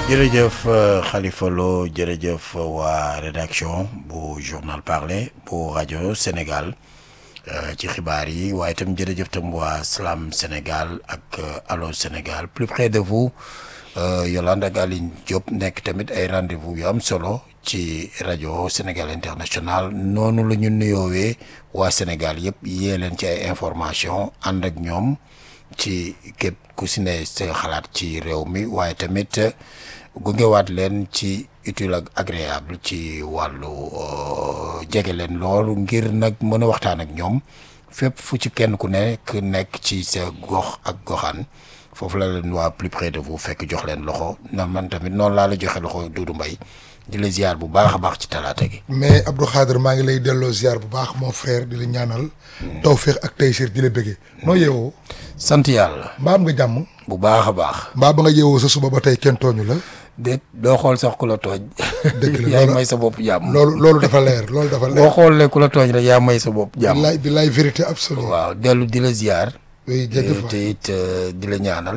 jërëjëf Khalifa Lo jërëjëf waa rédaction bu journal parler bu rajo Sénégal ci xibaar yi waaye itam jërëjëf tam waa Slam Sénégal ak Allo Sénégal plus près de vous Yolande ak Aline Diop nekk tamit ay rendez-vous yu am solo ci rajo Sénégal international noonu la ñu nuyoowee waa Sénégal yëpp yee leen ci ay information ànd ak ñoom ci képp ku si ne sa xalaat ci réew mi waaye tamit gungewaat leen ci utile ak agréable ci wàllu jege leen loolu ngir nag mën a waxtaan ak ñoom fépp fu ci kenn ku nekk nekk ci sa gox ak goxaan foofu la leen waa plus près de vous fekk jox leen loxo na man tamit noonu laa la joxe loxo Doudou Mbaye di la ziar bu baax a baax ci talaata gi. mais Abdou Khader maa ngi lay delloo ziar bu baax mon frère di la ñaanal. tawféex ak taysir di la bëggee. noo yeewoo. sant yàlla. mbaa am nga jàmm. bu baax a baax. mbaa ba nga yeewoo sa suba ba tey kenn tooñu la. déet doo xool sax ku la tooñ. dëgg la yaay may sa bopp jàmm. loolu loolu dafa leer loolu dafa leer. boo xoolee ku la tooñ rek yaa may sa bopp jàmm. billaay billaay vérité absolue. waaw dellu di la ziar. oui jërëjëf te it di la ñaanal.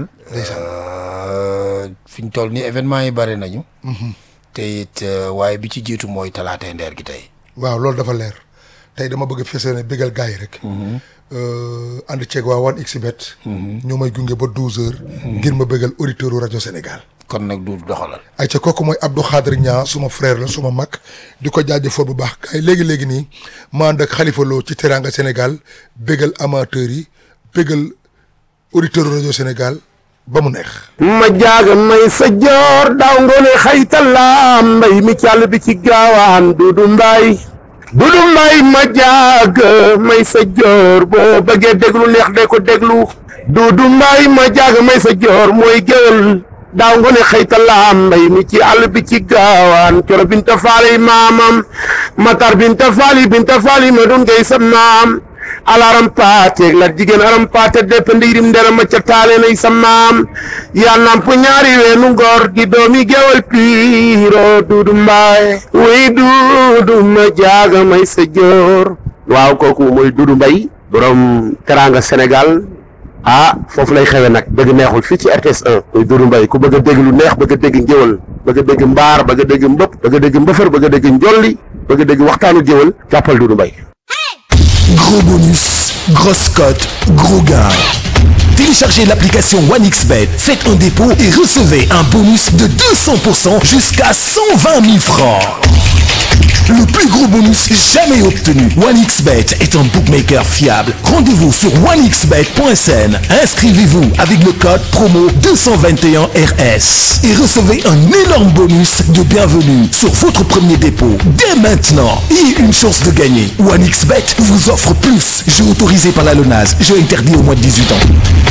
fi ñu toll nii événement yi bare nañu. te it waaye bi ci jiitu mooy talaatay ndeer gi tey. waaw loolu dafa leer tey dama bëgg a fese ne bégal gars yi rek. ànd ceeg waa 1xBet. ñoo may gunge ba 12h. ngir ma bégal auditeur rajo Sénégal. kon nag du doxalal. ay ca kooku mooy Abdou Khader Niang suma frère la suma mag di ko jaajëfal bu baax kay léegi léegi nii ma ànd ak Khalifa Lo ci Teranga Sénégal bégal amateurs yi bégal auditeur rajo Sénégal. ba mu neex ma jaaga may sa joor daaw ngoone xaytala mbay mi càll bi ci gaawaan dudu mbay dudu mbay ma jaaga may sa joor boo bëggee déglu neex de ko déglu dudu mbay ma jaaga may sa joor mooy géwël daaw ngoone xaytala mbay mi ci àll bi ci gaawaan coro binta faali maamam matar binta faali binta faali ma dun ngay sa maam alaram paateeg la jigéen aram paate depp ndiirim ndera ma ca taale nay sa maam yaa namp ñaari weenu ngor di doomi gewal piiro duudu mbaay wuy duudu ma jaaga may sa joor waaw kooku mooy duudu mbay borom teranga sénégal ah foofu lay xewe nag dëgg neexul fii ci RTS 1 muy duudu mbay ku bëgg a dégg lu neex bëgg a dégg ngéwal bëgg a dégg mbaar bëgg a dégg mbëpp bëgg a dégg mbëfër bëgg a dégg njolli bëgg a dégg waxtaanu géwal jàppal duudu mbay Gros bonus, grosse cote, gros gain. Téléchargez l'application OneXBet, faites un dépôt et recevez un bonus de 200% jusqu'à 120 000 francs. Le plus gros bonus jamais obtenu. OneXBet est un bookmaker fiable. Rendez-vous sur onexbet.sn. Inscrivez-vous avec le code promo 221RS et recevez un énorme bonus de bienvenue sur votre premier dépôt dès maintenant et une chance de gagner. OneXBet vous offre plus. Jeu autorisé par la LONAS. Jeu interdit au moins de 18 ans.